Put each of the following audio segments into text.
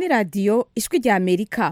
ni radiyo ijwi rya amerika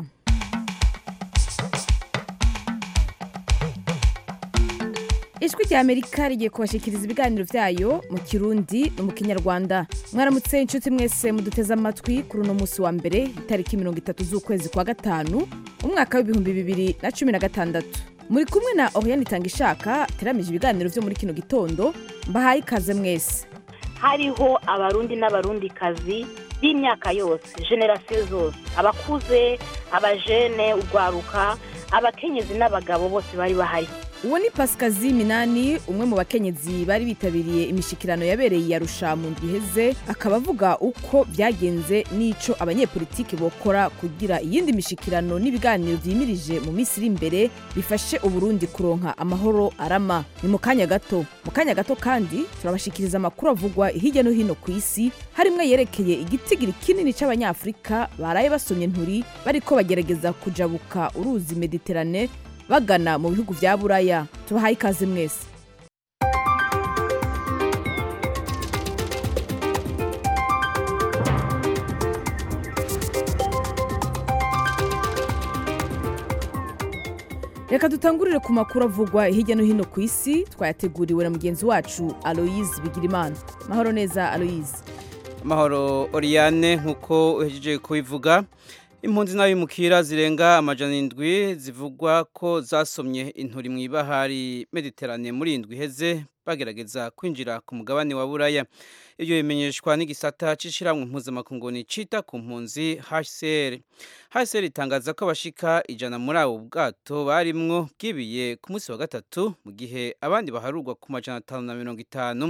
ijwi rya amerika rigiye kubashikiriza ibiganiro byayo mu kirundi no mu kinyarwanda mwaramutse inshuti mwese muduteze amatwi kuri uno munsi wa mbere itariki mirongo itatu z'ukwezi kwa gatanu umwaka w'ibihumbi bibiri na cumi na gatandatu muri kumwe na oriane itanga ishaka teramije ibiganiro byo muri kino gitondo mbahaye ikaze mwese hariho abarundi n'abarundikazi b'imyaka yose generasiyo zose abakuze abajene urwaruka abakenyezi n'abagabo bose bari bahari uwo ni pasikazi minani umwe mu bakenyezi bari bitabiriye imishikirano yabereye i Arusha mu ndwi iheze akaba avuga uko byagenze n'ico abanyepolitiki bokora kugira iyindi mishikirano n'ibiganiro vyimirije mu minsi iri imbere bifashe uburundi kuronka amahoro arama ni mu kanya gato mu kanya gato kandi turabashikiriza amakuru avugwa hirya no hino ku isi harimwo yerekeye igitigiri kinini c'abanyafurika baraye basomye nturi bariko bagerageza kujabuka uruzi mediterane bagana mu bihugu vya buraya tubahaye ikaze mwese reka dutangurire ku makuru avugwa hirya no hino ku isi twayateguriwe na mugenzi wacu aloyize bigirimana mahoro neza aloyize amahoro oriyane nk'uko uhejeje kubivuga impunzi n'abimukira zirenga amajana indwi zivugwa ko zasomye inturi mu ibahari mediterane muri indwi iheze bagerageza kwinjira ku mugabane wa buraya ibyo bimenyeshwa n'igisata c'ishiramwe mpuzamakungu cita ku mpunzi HCR HCR itangaza ko abashika ijana muri abo bwato barimwo bwibiye ku munsi wa gatatu mu gihe abandi baharurwa ku majana atanu na mirongo itanu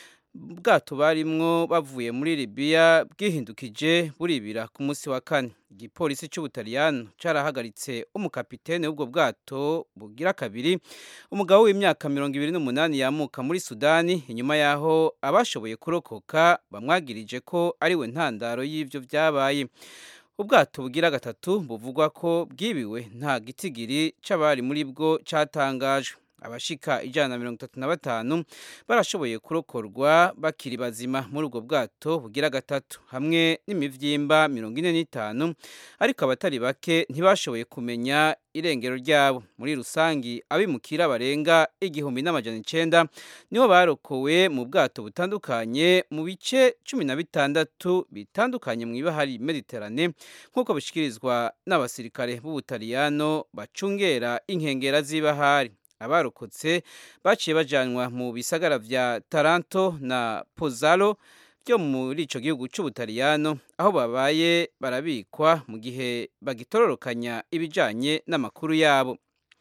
bwato barimwo bavuye muri Libya bwihindukije buribira ku munsi wa kane igipolisi cy'ubutaliyano carahagaritse umukapitene w'ubwo bwato bugira kabiri umugabo w'imyaka mirongo ibiri n'umunani yamuka muri sudani inyuma y'aho abashoboye kurokoka bamwagirije ko ariwe ntandaro y'ivyo vyabaye ubwato bugira gatatu buvugwa ko bwibiwe nta gitigiri c'abari muri bwo catangajwe abashika ijana na mirongo itatu na batanu barashoboye kurokorwa bakiri bazima muri ubwo bwato bugira gatatu hamwe n'imivyimba mirongo ine n'itanu ariko abatari bake ntibashoboye kumenya irengero ryabo muri rusangi abimukira barenga igihumbi n'amajana icenda nibo barokowe mu bwato butandukanye mu bice cumi na bitandatu bitandukanye mu ibahari mediterane nk'uko bishikirizwa n'abasirikare b'ubutaliyano bacungera inkengera z'ibahari abarokotse baciye bajanwa mu bisagara vya Taranto na Pozzallo byo muri ico gihugu c'Ubutaliyano aho babaye barabikwa mu gihe bagitororokanya ibijanye n'amakuru yabo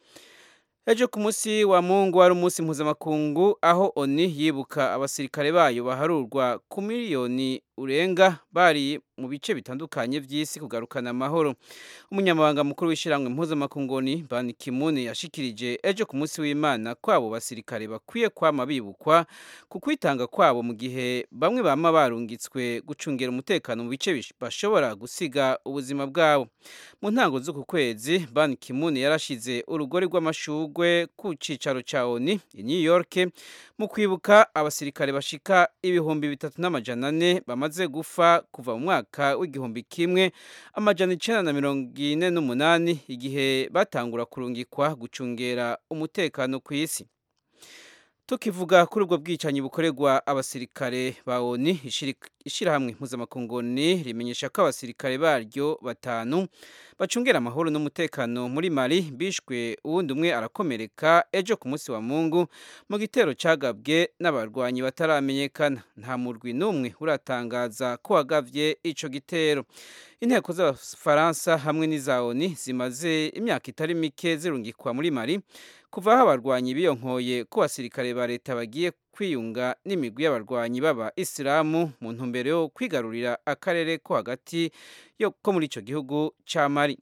ejo ku munsi wa mungu wari umunsi mpuzamakungu aho oni yibuka abasirikare bayo baharurwa ku miliyoni urenga bari mu bice bitandukanye by'isi kugarukana amahoro umunyamabanga mukuru w'ishyirahamwe mpuzamakungu ni ban kimune yashikirije ejo ku munsi w'imana ko abo basirikare bakwiye kwama bibukwa ku kwitanga kwabo mu gihe bamwe bama barungitswe gucungira umutekano mu bice bashobora gusiga ubuzima bwabo mu ntango z'uku kwezi ban kimune yarashize urugori rw'amashugwe ku cicaro ca oni i new york mu kwibuka abasirikare bashika ibihumbi bitatu n'amajana ane bamaze gufa kuva mu mwaka w'igihumbi kimwe amajana icenda na mirongo ine n'umunani igihe batangura kurungikwa gucungera umutekano ku isi tukivuga kuri ubwo bwicanyi bukorerwa abasirikare ba oni ishyirahamwe mpuzamakungu rimenyesha ko abasirikare baryo batanu bacungera amahoro n'umutekano muri mali bishwe uwundi umwe arakomereka ejo ku munsi wa mungu mu gitero cagabwe n'abarwanyi bataramenyekana nta murwi n'umwe uratangaza ko wagavye ico gitero inteko z'abafaransa hamwe n'iza oni zimaze imyaka itari mike zirungikwa muri mali kuva aho abarwanyi biyonkoye ko basirikare ba leta bagiye kwiyunga n'imigwi y'abarwanyi baba isilamu mu ntumbero yo kwigarurira akarere ko hagati yo ko muri ico gihugu ca Mali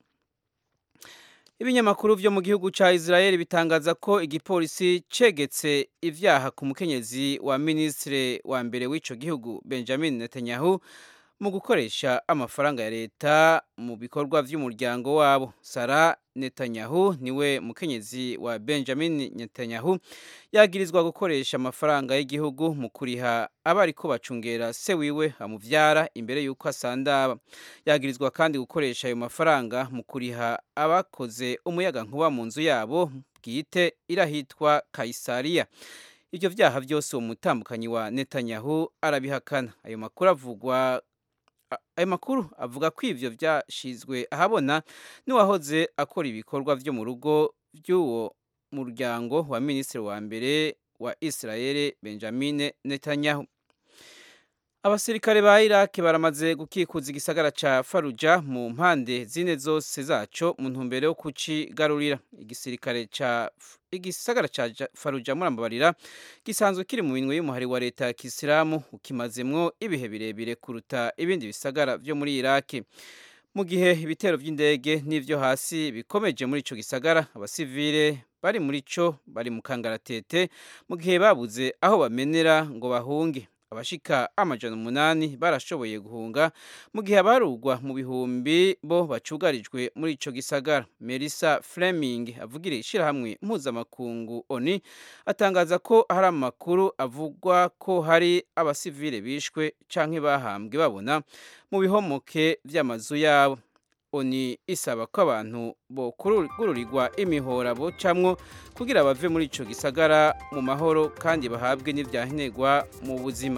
ibinyamakuru vyo mu gihugu ca Israel bitangaza ko igipolisi cegetse ivyaha ku mukenyezi wa ministre wa mbere w'ico gihugu Benjamin Netanyahu mu gukoresha amafaranga ya leta mu bikorwa by'umuryango wabo sara netanyahu niwe mukenyezi wa benjamin netanyahu yagirizwa gukoresha amafaranga y'igihugu mu kuriha abariko bacungera se wiwe amuvyara imbere y'uko asandaba yagirizwa kandi gukoresha ayo mafaranga mu kuriha abakoze umuyaga nkuba mu nzu yabo bwite irahitwa kaisariya ivyo vyaha vyose uwo mutambukanyi wa netanyahu arabihakana ayo makuru avugwa ayo makuru avuga ko ivyo vyashizwe ahabona n'uwahoze akora ibikorwa vyo mu rugo vy'uwo muryango wa minisitiri wa mbere wa israel benjamin netanyahu abasirikare ba iraki baramaze gukikuza igisagara ca faruja mu mpande zine zose zaco mu ntumbero yo kucigarurira igisirikare ca igisagara ca faruja murambabarira gisanzwe kiri mu minwe y'umuhari wa leta ya kisilamu ukimazemwo ibihe birebire kuruta ibindi bisagara vyo muri iraki mu gihe ibitero vy'indege n'ivyo hasi bikomeje muri ico gisagara abasivile bari muri co bari mu kangaratete mu gihe babuze aho bamenera ngo bahunge abashika amajana umunani barashoboye guhunga mu gihe abarugwa mu bihumbi bo bacugarijwe muri ico gisagara Melissa Fleming avugira ishirahamwe mpuzamakungu ONU atangaza ko hari amakuru avugwa ko hari abasivile bishwe canke bahambwe babona mu bihomoke vy'amazu yabo oni isaba ko abantu bokururirwa imihora bocamwo kugira bave muri ico gisagara mu mahoro kandi bahabwe n'ivyankenerwa mu buzima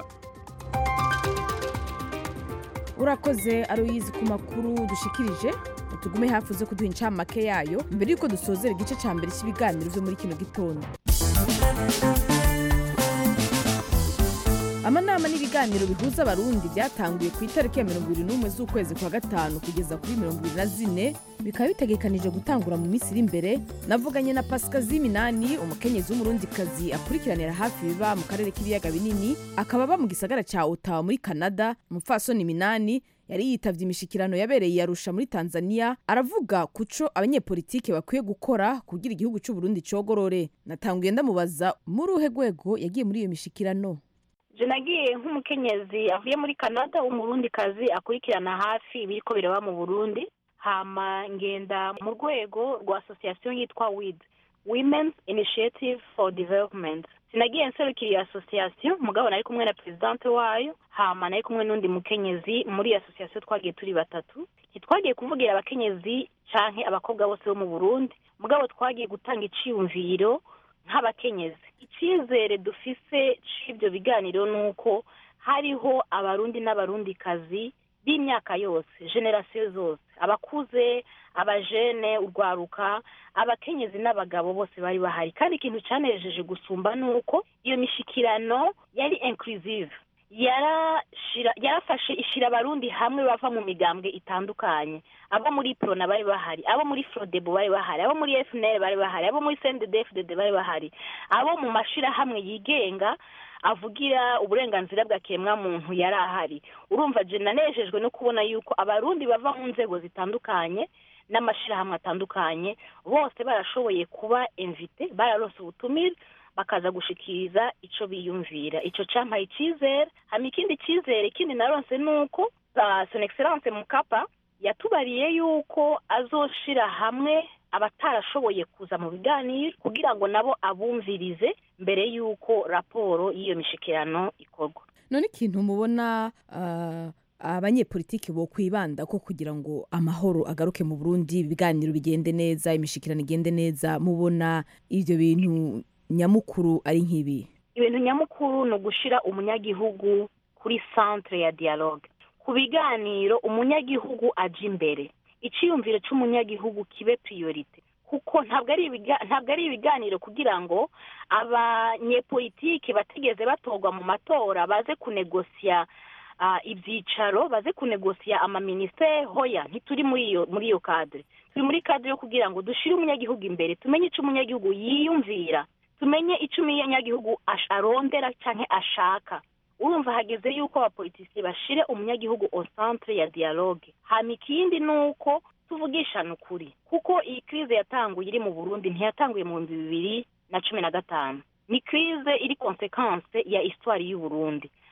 urakoze aruyizi ku makuru dushikirije tugume hafi uze kuduha incamake yayo mbere yuko dusozera igice ca mbere cy'ibiganiro vyo muri kino gitondo amanama n'ibiganiro bihuza abarundi byatanguye ku itariki ya mirongo ibiri n'umwe z'ukwezi kwa gatanu kugeza kuri mirongo ibiri na zine bikaba bitegekanije gutangura mu minsi iri imbere navuganye na pasikazi minani umukenyezi w'umurundikazi akurikiranira hafi biba mu karere k'ibiyaga binini akaba aba mu gisagara ca otawa muri canada umupfasoni minani yari yitavye imishikirano yabereye yarusha muri tanzania aravuga kuco abanyepolitike bakwiye gukora kugira igihugu c'uburundi cogorore natanguye ndamubaza muri uhe rwego yagiye muri iyo mishikirano je nagiye nk'umukenyezi avuye muri canada w'umurundikazi akurikirana hafi ibiriko biraba mu burundi hama ngenda mu rwego rwa association yitwa wid women's initiative for development sinagiye nserukira iyo association mugabo nari kumwe na presidente wayo hama nari kumwe n'undi mukenyezi muri iyo association twagiye turi batatu ntitwagiye kuvugira abakenyezi canke abakobwa bose bo mu burundi mugabo twagiye gutanga iciyumviro nk'abakenyezi icyizere dufise c'ivyo biganiro ni uko hariho abarundi n'abarundikazi b'imyaka yose generasiyo zose abakuze abajene urwaruka abakenyezi n'abagabo bose bari bahari kandi ikintu cyanejeje gusumba ni uko iyo mishikirano yari inclusive yarashira yarafashe ishira abarundi hamwe bava mu migambwe itandukanye abo muri prona bari bahari abo muri frodebo bari bahari abo muri fnl bari bahari abo muri cndfdd bari bahari abo mu mashirahamwe yigenga avugira uburenganzira bwa kiremwamuntu yari ahari urumva je nanejejwe no kubona yuko abarundi bava mu nzego zitandukanye n'amashirahamwe atandukanye bose barashoboye kuba invite bararonse ubutumire bakaza gushikiriza ico biyumvira ico campaye icizere hama ikindi cizere ikindi naronse nuko son excellence mukapa yatubariye yuko azoshira hamwe abatarashoboye kuza mu biganiro kugira ngo nabo abumvirize mbere y'uko raporo y'iyo mishikirano ikorwa none ikintu mubona uh, abanyepolitiki bo kwibanda ko kugira ngo amahoro agaruke mu burundi ibiganiro bigende neza imishikirano igende neza mubona ivyo bintu nyamukuru ari nk'ibi ibintu nyamukuru ni ugushira umunyagihugu kuri centre ya dialogue ku biganiro umunyagihugu aja imbere iciyumviro c'umunyagihugu kibe priorite kuko ntabwo ari ntabwo ari ibiganiro kugira ngo abanyepolitike batigeze batorwa mu matora baze kunegosya ibyicaro baze kunegosya amaminisiteri hoya ntituri muri iyo muri iyo kadire turi muri kadire yo kugira ngo dushire umunyagihugu imbere tumenye icyo umunyagihugu yiyumvira tumenye icyo umunyagihugu arondera cyangwa ashaka urumva hageze yuko abapolitisi bashire umunyagihugu au centre ya dialogue hama ikindi ni uko tuvugishana ukuri kuko iyi krize yatanguye iri mu burundi ntiyatanguye mu bihumbi bibiri na cumi na gatanu ni krize iri konsekanse ya histoire y'uburundi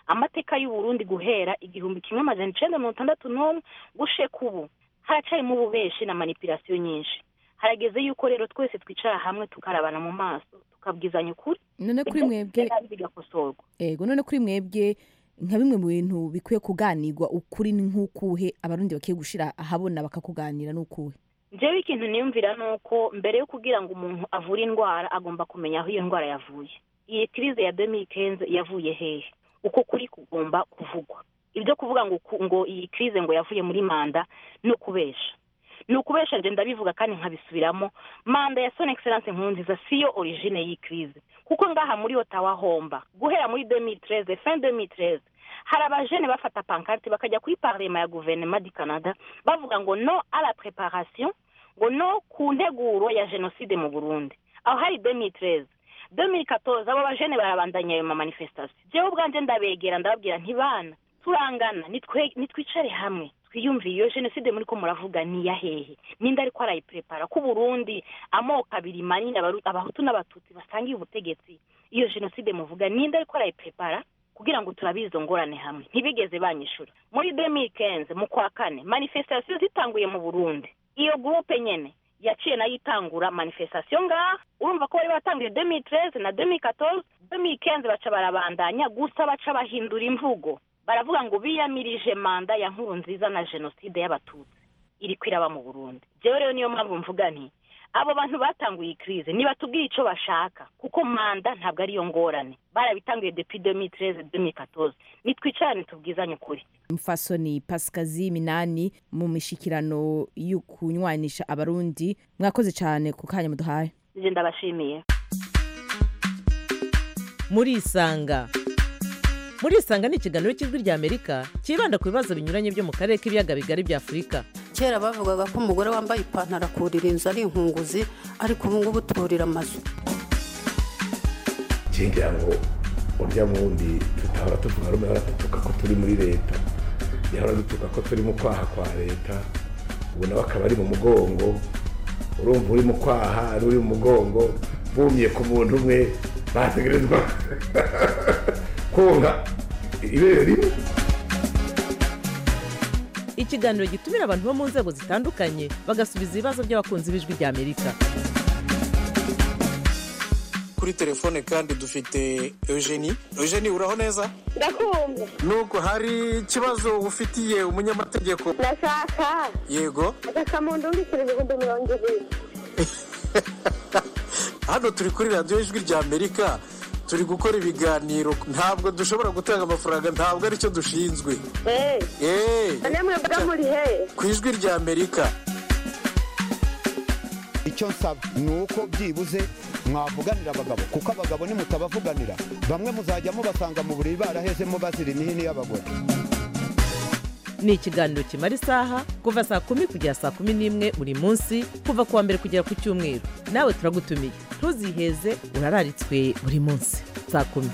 amateka y'uburundi guhera igihumbi kimwe amajana icenda mirongo itandatu n'umwe gusheka ubu haracarimo ububeshi na manipulasiyo nyinshi harageze yuko rero twese twicara hamwe tukarabana mu maso tukabwizanya ukuri none kuri mwebwe bigakosorwa ego none kuri mwebwe nka bimwe mu bintu bikwiye kuganirwa ukuri ni nk'ukuhe abarundi bakwiye gushira ahabona bakakuganira n'ukuhe njyewe ikintu niyumvira ni uko mbere yo kugira ngo umuntu avure indwara agomba kumenya aho iyo ndwara yavuye iyi kirize ya demikenze yavuye hehe uko kuri kugomba kuvugwa ibyo kuvuga ngo ngo iyi kirize ngo yavuye muri manda ni ukubesha ni ukubesha nje ndabivuga kandi nkabisubiramo manda ya son excellence nkurunziza siyo origine y'iyi kirize kuko ngaha muri otawa homba guhera muri demitreze fin demitreze hari abajene bafata pankarte bakajya kuri parlema ya guverinoma di canada bavuga ngo no a la preparation ngo no ku nteguro ya jenoside mu burundi aho hari demitreze 2014 abo bajene barabandanya ayo mamanifestation jewe ubwanje ndabegera ndababwira ntibana turangana nitwicare hamwe twiyumviye iyo jenoside muri ko muravuga ni iya hehe ninde ariko arayiprepara ko uburundi amoko abiri manini abahutu n'abatutsi basangiye ubutegetsi iyo jenoside muvuga ninde ariko arayiprepara kugira ngo turabize izo ngorane hamwe ntibigeze banyishura muri demikenze mu kwa kane manifestation zitanguye mu burundi iyo gurupe nyene yaciye nayo itangura manifestation ngaha urumva ko bari batanguye demitreze na demikatoze demikenze baca barabandanya gusa baca bahindura imvugo baravuga ngo biyamirije manda ya nkuru nziza na jenoside y'abatutsi iri kwiraba mu burundi jewe rero niyo mpamvu mvuga nti abo bantu batanguye ikirize nibatubwiye icyo bashaka kuko manda ntabwo ariyo ngorane barabitanguye depi demitreze demikatoze nitwicarane tubwizanye ukuri mfasoni pasikazi minani mu mishikirano yo kunywanisha abarundi mwakoze cyane ku kanya muduhaye nje ndabashimiye murisanga murisanga ni ikiganiro cy'ijwi rya amerika cyibanda ku bibazo binyuranye byo mu karere k'ibiyaga bigari bya afurika kera bavugaga ko umugore wambaye ipantaro akurira inzu ari inkunguzi ariko ubu ngubu turira amazu ngira ngo urya wundi tutahora tuvuga rumwe hora dutuka ko turi muri leta yahora dutuka ko turi mu kwaha kwa leta ubu nawe akaba ari mu mugongo urumva uri mu kwaha n'uri mu mugongo bumye ku muntu umwe bategerezwa konka ibere rimwe ikiganiro gitumira abantu bo mu nzego zitandukanye bagasubiza ibibazo by'abakunzi b'ijwi rya amerika kuri telefone kandi dufite eugenie eugenie uraho neza ndakumva nuko hari ikibazo ufitiye umunyamategeko ndashaka yego agasamundu w'ibiceri ibihumbi mirongo ibiri hano turi kuri radiyo ijwi rya amerika turi gukora ibiganiro ntabwo dushobora gutanga amafaranga ntabwo aricyo dushinzwe eee namwe mbaga muri he ku ijwi rya amerika icyo nsaba ni uko byibuze mwavuganira abagabo kuko abagabo nimutabavuganira bamwe muzajya mubasanga mu buriri barahezemo bazira imihini y'abagore ni ikiganiro kimara isaha kuva saa kumi kugera saa kumi n'imwe buri munsi kuva ku wa mbere kugera ku cyumweru nawe turagutumiye ntuziheze urararitswe buri munsi saa kumi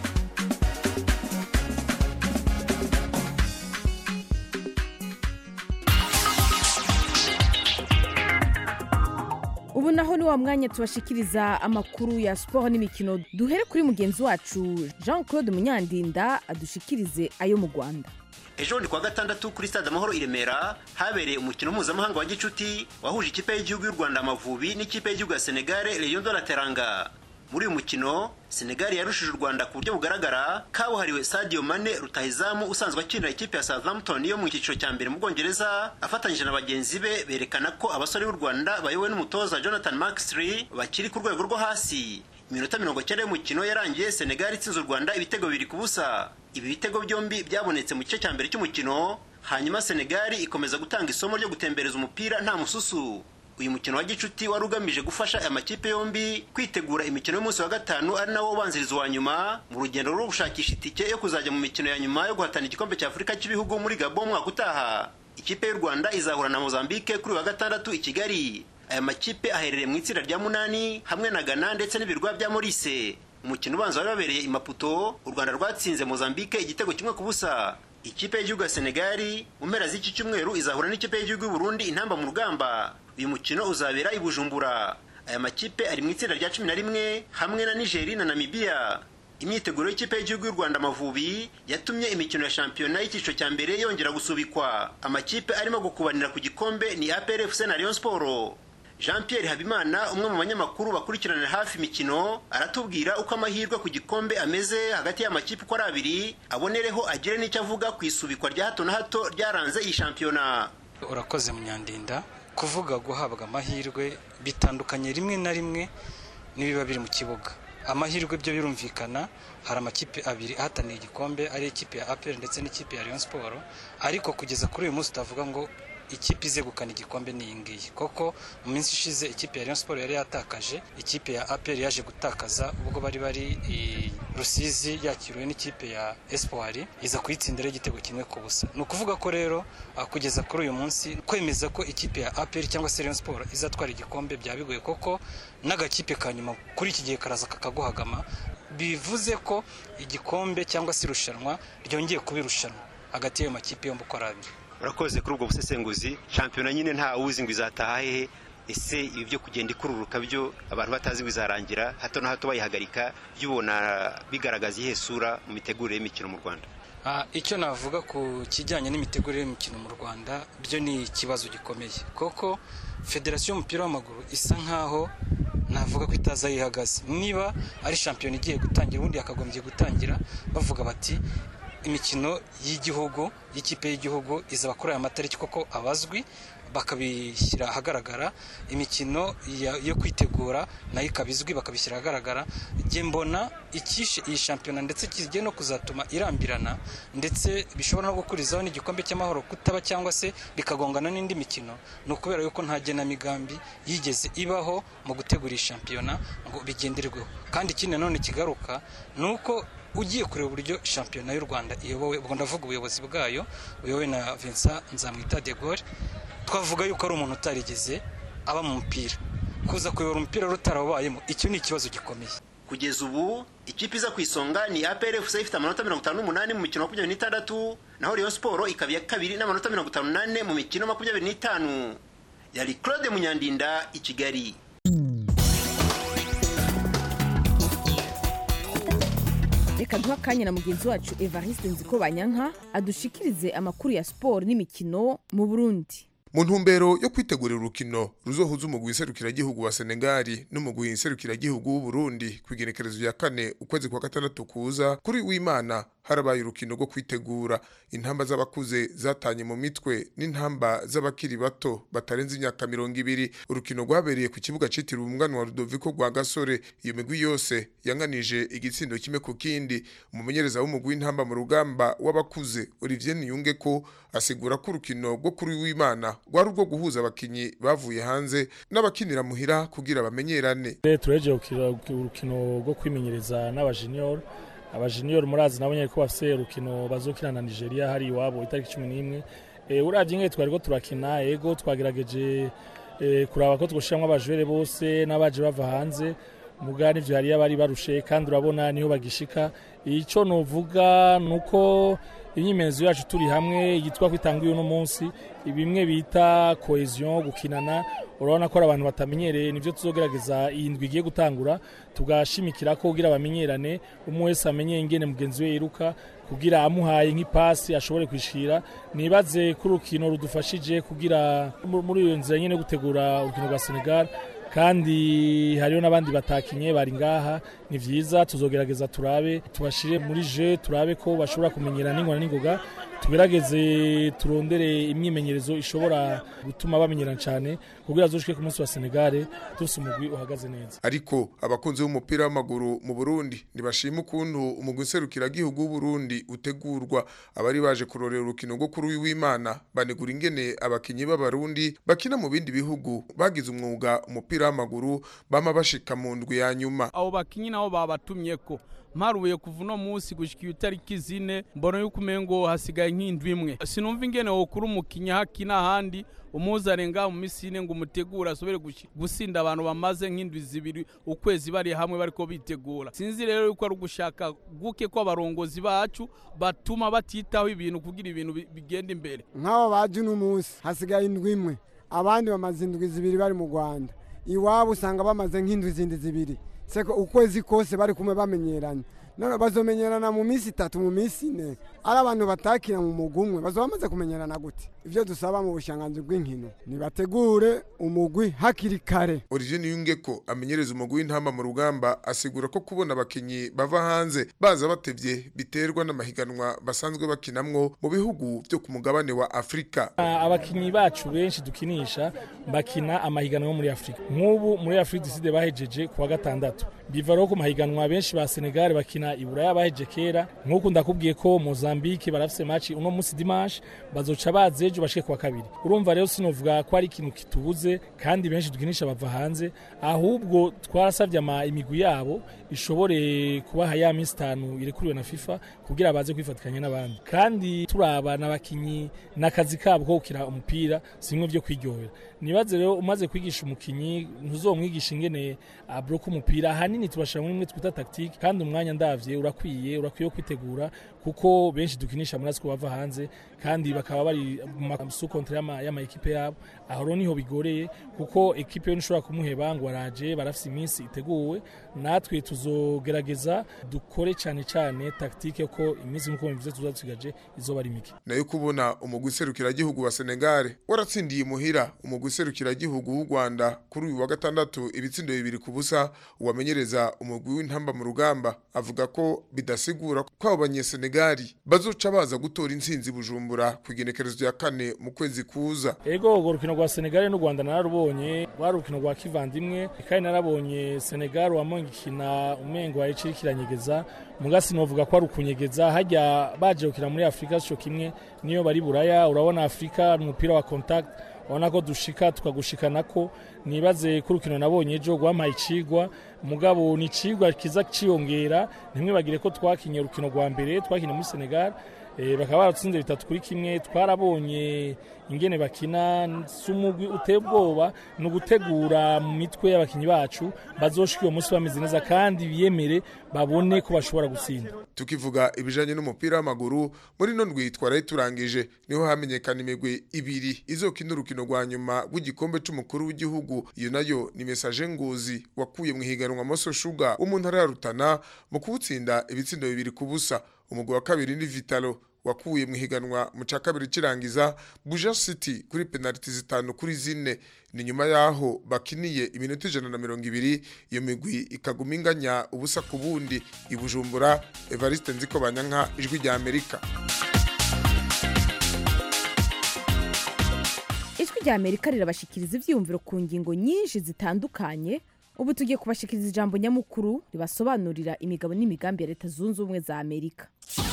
ubu naho ni wa mwanya tubashikiriza amakuru ya siporo n'imikino duhere kuri mugenzi wacu jean claude munyandinda adushikirize ayo mu rwanda ejo ni kuwa gatandatu kuri stade amahoro i remera habereye umukino mpuzamahanga wa gicuti wahuje ikipe y'igihugu y'u rwanda amavubi n'ikipe y'igihugu ya senegare leon de la teranga muri uyu mukino senegal yarushije u rwanda ku buryo bugaragara kabuhariwe sadio mane rutahizamu usanzwe akinira ikipe ya southampton yo mu cyiciro cya mbere mu bwongereza afatanyije na bagenzi be berekana ko abasore b'u rwanda bayobowe n'umutoza jonathan maxley bakiri ku rwego rwo hasi iminota mirongo cyenda y'umukino yarangiye senegal itsinze u rwanda ibitego bibiri ku busa ibi bitego byombi byabonetse mu gice cya mbere cy'umukino hanyuma senegal ikomeza gutanga isomo ryo gutembereza umupira nta mususu uyu mukino wa gicuti wari ugamije gufasha aya makipe yombi kwitegura imikino y'umunsi wa gatanu ari nawo ubanziriza uwa nyuma mu rugendo rwo gushakisha itike yo kuzajya mu mikino ya nyuma yo guhatana igikombe cya afurika cy'ibihugu muri gabo umwaka utaha ikipe y'u rwanda izahura na mozambique kuri uyu wa gatandatu i kigali aya makipe aherereye mu itsinda rya munani hamwe na ghana ndetse n'ibirwa bya morise umukino ubanza wari wabereye i maputo u rwanda rwatsinze mozambique igitego kimwe ku busa ikipe y'igihugu ya senegali mu mpera z'iki cyumweru izahura n'ikipe y'igihugu y'u burundi intamba mu rugamba uyu mukino uzabera i bujumbura aya makipe ari mu itsinda rya cumi na rimwe hamwe na nigeri na namibiya imyiteguro y'ikipe y'igihugu y'u rwanda amavubi yatumye imikino ya shampiyona y'icyiciro cya mbere yongera gusubikwa amakipe arimo gukubanira ku gikombe ni APRFC na Rayon Sport jean pierre habimana umwe mu banyamakuru bakurikiranira hafi imikino aratubwira uko amahirwe ku gikombe ameze hagati y'amakipe uko ari abiri abonereho agire n'icyo avuga ku isubikwa rya hato na hato ryaranze iyi shampiyona urakoze munyandinda kuvuga guhabwa amahirwe bitandukanye rimwe na rimwe n'ibiba biri mu kibuga amahirwe byo birumvikana hari amakipe abiri ahataniye igikombe ari ikipe ya apr ndetse n'ikipe ya Rayon Sport ariko kugeza kuri uyu munsi utavuga ngo ikipe izegukana igikombe ni iyi ngiyi koko mu minsi ishize ikipe ya Rayon Sport yari yatakaje ikipe ya APR yaje gutakaza ubwo bari bari i Rusizi yakiriwe n'ikipe ya Espoir iza kuyitsindira igitego kimwe ku busa ni ukuvuga ko rero kugeza kuri uyu munsi kwemeza ko ikipe ya APR cyangwa se Rayon Sport izatwara igikombe byabigoye koko n'agakipe ka nyuma kuri iki gihe karaza kakaguhagama bivuze ko igikombe cyangwa se irushanwa ryongeye kuba irushanwa hagati y'ayo makipe yombi uko ari abiri urakoze kuri ubwo busesenguzi shampiyona nyine nta uzi ngo izataha hehe ese ibi byo kugenda ikururuka byo abantu batazi ngo izarangira hato na hato bayihagarika byo ubona bigaragaza iyihe sura mu mitegurire y'imikino mu rwanda icyo navuga ku kijyanye n'imitegurire y'imikino mu rwanda byo ni ikibazo gikomeye kuko federasiyo y'umupira w'amaguru isa nkaho navuga ko itaza yihagaze niba ari shampiyona igiye gutangira ubundi yakagombye gutangira bavuga bati imikino y'igihugu y'ikipe y'igihugu izaba kuri aya matariki koko abazwi bakabishyira ahagaragara imikino yo kwitegura nayo ikaba izwi bakabishyira ahagaragara njye mbona icyishe iyi shampiyona ndetse kigiye no kuzatuma irambirana ndetse bishobora no gukurizaho n'igikombe cy'amahoro kutaba cyangwa se bikagongana n'indi mikino ni ukubera yuko nta genamigambi yigeze ibaho mu gutegura iyi shampiyona ngo bigenderweho kandi ikindi nanone kigaruka ni uko ugiye kureba uburyo shampiyona y'u rwanda iyobowe ubwo ndavuga ubuyobozi bwayo buyobowe na Vincent Nzamwita de Gaulle twavuga yuko ari umuntu utarigeze aba mu mupira kuza kuyobora umupira rutarawubayemo icyo ni ikibazo gikomeye kugeza ubu ikipe iza ku isonga ni APRFC ifite amanota mirongo itanu n'umunani mu mikino makumyabiri n'itandatu naho Rayon Sport ikaba iya kabiri n'amanota mirongo itanu n'ane mu mikino makumyabiri n'itanu yari Claude Munyandinda i Kigali reka duha akanya na mugenzi wacu evariste nziko banyanka adushikirize amakuru ya siporo n'imikino mu burundi mu ntumbero yo kwitegurira urukino ruzohuza umugwi iserukiragihugu wa senegali n'umugwi iserukiragihugu w'uburundi ku igenekerezo rya kane ukwezi kwa gatandatu kuza kuri w'imana harabaye urukino rwo kwitegura intamba z'abakuze zatanye mu mitwe n'intamba z'abakiri bato batarenze imyaka mirongo ibiri urukino rwabereye ku kibuga citiriwe umwana wa rudoviko rwa gasore iyo migwi yose yanganije igitsindo kimwe ku kindi umumenyereza w'umugwi w'intamba mu rugamba w'abakuze olivier niyunge ko asigura ko urukino rwo kuri w'imana rwari urwo guhuza abakinyi bavuye hanze n'abakinira muhira kugira bamenyerane tureje urukino rwo kwimenyereza n'abajiniyoro abajiniyoro murazi nabo nyine ko bafite urukino bazokina na nigeria hari iwabo itariki cumi n'imwe urabye nk'iyo twari ko turakina ego twagerageje kuraba ko twushyiramo abajure bose n'abaje bava hanze muga n'ibyo hari abari barushe kandi urabona niho bagishika icyo nuvuga ni uko imyimenyerezo yacu turi hamwe yitwa kwitanguye uno munsi bimwe bita cohesion gukinana urabona ko ari abantu batamenyereye nibyo tuzogerageza iyi ndwi igiye gutangura tugashimikira ko kugira bamenyerane umwe wese amenye ingene mugenzi we yiruka kugira amuhaye nk'ipasi ashobore kwishira nibaze ko urukino rudufashije kugira muri iyo nzira nyine yo gutegura urukino rwa Senegal kandi hariho n'abandi batakinye bari ngaha ni byiza tuzogerageza turabe tubashire muri je turabe ko bashobora kumenyera n'ingona n'ingoga tugerageze turondere imyimenyerezo ishobora gutuma bamenyerana cyane kugira azoshike ku munsi wa Senegal dufite umugwi uhagaze neza ariko abakunzi b'umupira w'amaguru mu Burundi ntibashima ukuntu umugwi serukiragihugu w'u Burundi utegurwa abari baje kurorera urukino rwo kuri w'Imana banegura ingene abakinyi b'abarundi bakina mu bindi bihugu bagize umwuga umupira w'amaguru bama bashika mu ndwi ya nyuma abo bakinyi nabo babatumye ko mparuye kuva uno munsi gushika itariki zine mbona yuko umengo hasigaye nk'indwi imwe sinumva ingene wokura umukinya hakina ahandi umuzane ngaho mu minsi ine ngo umutegure asobere gusinda abantu bamaze nk'indwi zibiri ukwezi bari hamwe bariko bitegura sinzi rero yuko ari ugushaka guke ko abarongozi bacu batuma batitaho ibintu kugira ibintu bigenda imbere nk'abo baje uno munsi hasigaye indwi imwe abandi bamaze indwi zibiri bari mu rwanda iwabo usanga bamaze nk'indwi zindi zibiri seko ukwezi kose bari kumwe bamenyeranye none bazomenyerana mu minsi itatu mu minsi ine ari abantu batakira mu mugwi umwe bazoba bamaze kumenyerana gute ivyo dusaba mu bushanganzi bw'inkino nibategure umugwi hakiri kare Origine Yungeko amenyereza umugwi w'intamba mu rugamba asigura ko kubona abakinyi bava hanze baza batevye biterwa n'amahiganwa basanzwe bakinamwo mu bihugu vyo ku mugabane wa Afrika Ah, abakinyi bacu benshi dukinisha bakina amahiganwa yo muri afurika nk'ubu muri afurika diside bahejeje kuwa gatandatu biva rero ku mahiganwa benshi ba senegal bakina i buraya baheje kera nk'uku ndakubwiye ko mozambique barafise maci uno munsi dimanche bazoca baza ejo bashike kuwa kabiri urumva rero sinovuga ko ari ikintu kitubuze kandi benshi dukinisha bava hanze ahubwo twarasavye ama imigwi yabo ishobore kubaha ya minsi itanu irekuriwe na fifa kugira baze kwifatikanya n'abandi kandi turaba n'abakinyi n'akazi kabo ko gukina umupira si bimwe vyo kwiryohera nibaze rero umaze kwigisha umukinyi ntuzomwigisha ingene abroka umupira ahanini tubashira muri imwe twita tactique kandi umwanya ndavye urakwiye urakwiye kwitegura kuko benshi dukinisha muri asiko bava hanze kandi bakaba bari mu masukontre y'ama y'ama ekipe yabo aho rero niho bigoreye kuko ekipe yo nishobora kumuheba ngo araje barafise iminsi iteguwe natwe tuzogerageza dukore cyane cyane tactique ko iminsi nkuko bivuze tuzadusigaje izoba ari mike nayo kubona umugwi serukiragihugu wa Senegal waratsindiye muhira umugwi serukiragihugu w'u Rwanda kuri uyu wa gatandatu ibitsindo bibiri ku busa uwamenyereza umugwi w'intamba mu rugamba avuga ko bidasigura ko abo banyesenegali bazoca baza gutora intsinzi bujumbura ku igenekerezo rya kane mu kwezi kuza ego urwo rukino rwa senegal n'u rwanda nararubonye rwari urukino rwa kivandimwe kandi narabonye senegal wamonga ikina umengo wayica ikiranyegeza mugasi novuga ko ari ukunyegeza hajya baje gukina muri afurika sico kimwe niyo bari buraya urabona afurika ni umupira wa contact urabona ko dushika tukagushikana ko nibaze ko urukino nabonye ejo rwampaye icigwa mugabo ni icigwa kiza ciyongera ntimwibagire ko twakinye urukino rwa mbere twakinye muri senegal Eh, bakaba baratsinze bitatu kuri kimwe twarabonye ingene bakina si umugwi uteye ubwoba ni ugutegura mu mitwe y'abakinyi bacu bazoshika uwo munsi bameze neza kandi biyemere babone ko bashobora gutsinda tukivuga ibijanye n'umupira w'amaguru muri no ndwi twaraye turangije niho hamenyekana imigwi ibiri izokina urukino rwa nyuma rw'igikombe c'umukuru w'igihugu iyo nayo ni message ngozi wakuye mu higanwa Moso Sugar wo mu ntara ya Rutana mu kuwutsinda ibitsindo bibiri ku busa umugwi wa kabiri ni Vitalo wakuye mu higanwa mu ca kabiri kirangiza Buja City kuri penalty zitanu kuri zine ni nyuma yaho bakiniye iminota ijana na mirongo ibiri iyo migwi ikaguma inganya ubusa ku bundi i Bujumbura Evariste Nziko Banyanka ijwi rya Amerika ijwi rya amerika rirabashikiriza ivyiyumviro ku ngingo nyinshi zitandukanye ubu tugiye kubashikiriza ijambo nyamukuru ribasobanurira imigabo n'imigambi ya leta zunze ubumwe za amerika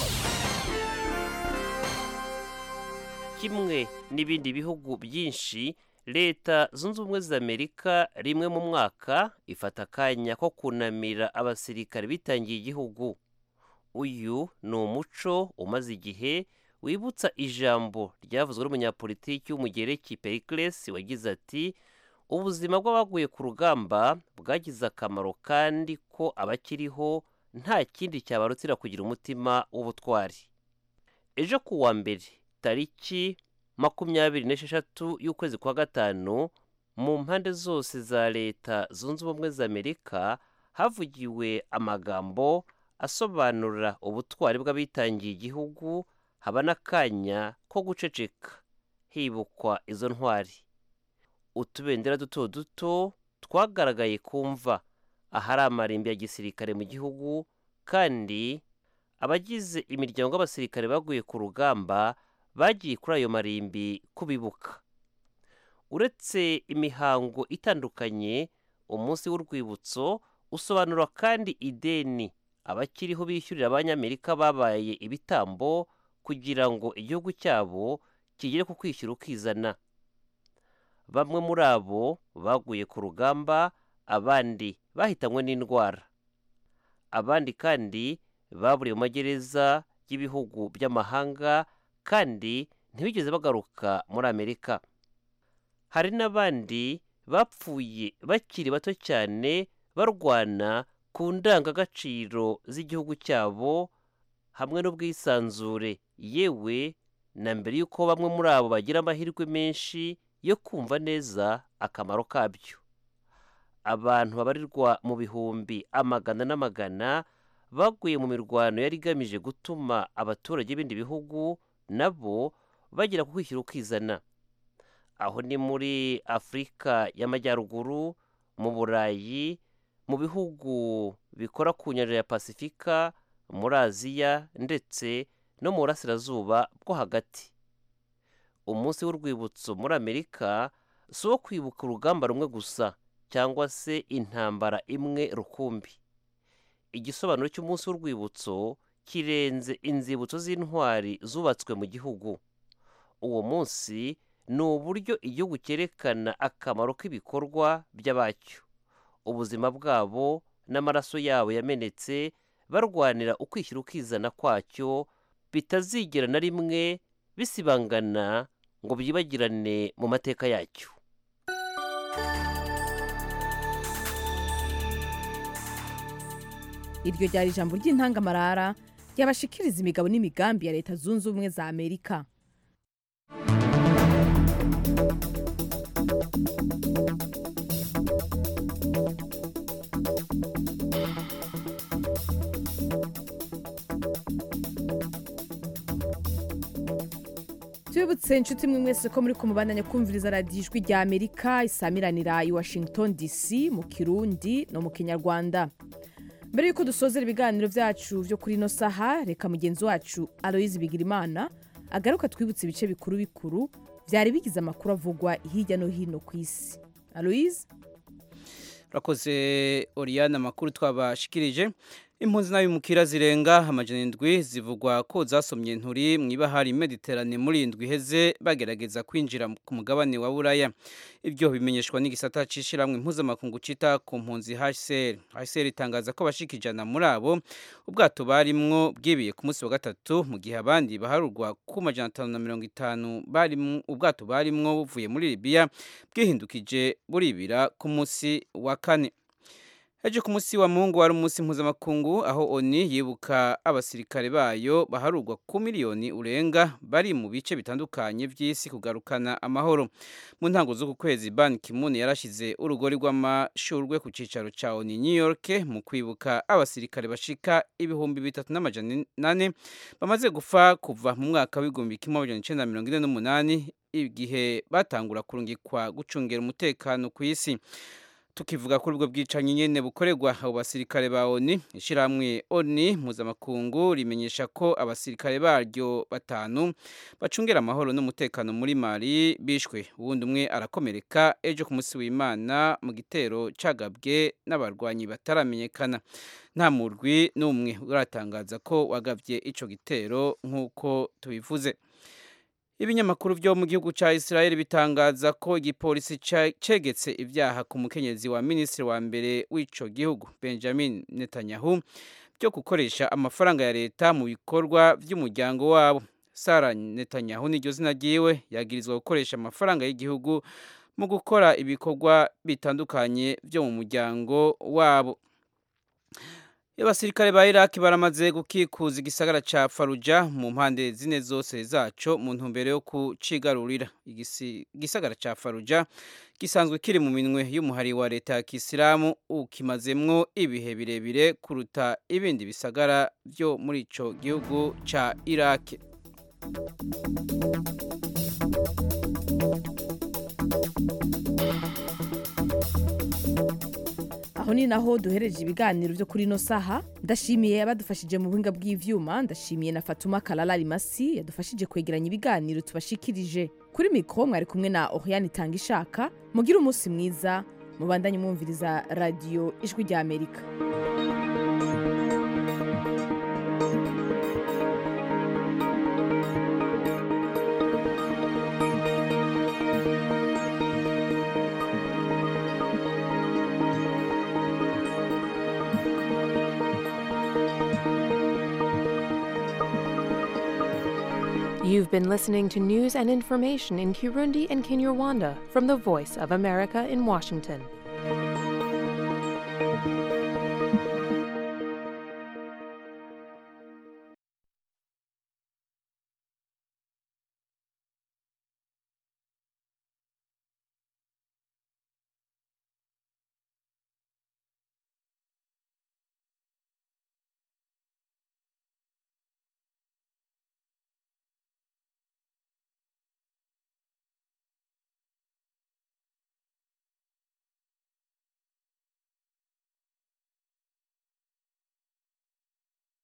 kimwe n'ibindi bihugu byinshi leta zunze ubumwe za amerika rimwe mu mwaka ifata akanya ko kunamira abasirikare bitangiye igihugu uyu ni umuco umaze igihe wibutsa ijambo ryavuzwe n'umunyapolitiki w'umugereki pericles wagize ati ubuzima bw'abaguye ku rugamba bwagize akamaro kandi ko abakiriho nta kindi cyabarutira kugira umutima w'ubutwari ejo ku wa mbere tariki makumyabiri n'esheshatu y'ukwezi kwa gatanu mu mpande zose za leta zunze ubumwe za amerika havugiwe amagambo asobanura ubutwari bw'abitangiye igihugu haba n'akanya ko guceceka hibukwa izo ntwari utubendera duto duto twagaragaye kumva ahari amarimbi ya gisirikare mu gihugu kandi abagize imiryango y'abasirikare baguye ku rugamba bagiye kuri ayo marimbi kubibuka uretse imihango itandukanye umunsi w'urwibutso usobanura kandi ideni abakiriho bishyurira abanyamerika babaye ibitambo kugira ngo igihugu cyabo kigere ku kwishyura ukizana bamwe muri abo baguye ku rugamba abandi bahitanywe n'indwara abandi kandi baburiye mu magereza y'ibihugu by'amahanga kandi ntibigeze bagaruka muri amerika hari n'abandi bapfuye bakiri bato cyane barwana ku ndangagaciro z'igihugu cyabo hamwe n'ubwisanzure yewe na mbere y'uko bamwe muri abo bagira amahirwe menshi yo kumva neza akamaro kabyo abantu babarirwa mu bihumbi amagana n'amagana baguye mu mirwano yari igamije gutuma abaturage b'ibindi bihugu nabo bagera ku kwishyura ukizana aho ni muri afurika y'amajyaruguru mu burayi mu bihugu bikora ku nyanja ya pasifika muri aziya ndetse no mu burasirazuba bwo hagati umunsi w'urwibutso muri amerika si uwo kwibuka urugamba rumwe gusa cyangwa se intambara imwe rukumbi igisobanuro cy'umunsi w'urwibutso kirenze inzibutso z'intwari zubatswe mu gihugu uwo munsi ni uburyo igihugu cyerekana akamaro k'ibikorwa by'abacyo ubuzima bwabo n'amaraso yabo yamenetse barwanira ukwishyira ukizana kwacyo bitazigera na rimwe bisibangana ngo byibagirane mu mateka yacyo iryo ryari ijambo ry'intangamarara ryabashikiriza imigabo n'imigambi ya leta zunze ubumwe za amerika tubibutse inshuti mwe mwese ko muri kumubandanya kumviriza radiyo ijwi rya amerika isamiranira i washington dc mu kirundi no mu kinyarwanda mbere y'uko dusozera ibiganiro byacu byo kuri ino saha reka mugenzi wacu aloyizi bigirimana agaruka twibutse ibice bikuru bikuru byari bigize amakuru avugwa hirya no hino ku isi aloyizi urakoze oriyane amakuru twabashikirije impunzi n'abimukira zirenga amajana indwi zivugwa ko zasomye nturi mu ibahari mediterane muri indwi iheze bagerageza kwinjira ku mugabane wa buraya ibyo bimenyeshwa n'igisata cy'ishyirahamwe mpuzamakungu cita ku mpunzi hcr hcr itangaza ko abashika ijana muri abo ubwato barimwo bwibiye ku munsi wa gatatu mu gihe abandi baharurwa ku majana atanu na mirongo itanu ubwato barimwo buvuye muri libiya bwihindukije buribira ku munsi wa kane ejo ku munsi wa mungu wari umunsi mpuzamakungu aho oni yibuka abasirikare bayo baharurwa ku miliyoni urenga bari mu bice bitandukanye by'isi kugarukana amahoro mu ntango z'uku kwezi ban kimun yarashyize urugori rw'amashurwe ku cyicaro cya oni new york mu kwibuka abasirikare bashika ibihumbi bitatu n'amajana nane bamaze gupfa kuva mu mwaka w'igihumbi kimwe amajana icyenda mirongo ine n'umunani igihe batangura kurungikwa gucungira umutekano ku isi tukivuga kuri ubwo bwicanyi nyene bukorerwa abo basirikare ba ONU ishiramwe ONU mpuzamakungu rimenyesha ko abasirikare baryo batanu bacungera amahoro n'umutekano muri Mali bishwe uwundi umwe arakomereka ejo ku munsi w'Imana mu gitero cagabwe n'abarwanyi bataramenyekana nta murwi n'umwe uratangaza ko wagavye ico gitero nk'uko tubivuze ibinyamakuru byo mu gihugu cya israel bitangaza ko igipolisi cegetse ibyaha ku mukenyezi wa minisitiri wa mbere w'ico gihugu benjamin netanyahu byo gukoresha amafaranga ya leta mu bikorwa by'umuryango wabo sara netanyahu niryo zina ryiwe yagirizwa gukoresha amafaranga y'igihugu mu gukora ibikorwa bitandukanye byo mu muryango wabo abasirikare ba iraki baramaze gukikuza igisagara cya faruja mu mpande zine zose zaco mu ntumbero yo kucigarurira igisagara cya faruja gisanzwe kiri mu minwe y'umuhari wa leta ya kisilamu ukimazemwo ibihe birebire kuruta ibindi bisagara byo muri ico gihugu cya iraki aho ni naho duhereje ibiganiro byo kuri ino saha ndashimiye abadufashije mu buhinga bw'ivyuma ndashimiye na fatuma kalala rimasi yadufashije kwegeranya ibiganiro tubashikirije kuri mikoro mwari kumwe na oriane itanga ishaka mugire umunsi mwiza mubandanye mwumviriza radiyo ijwi rya amerika You've been listening to news and information in Kirundi and Kinyarwanda from the Voice of America in Washington.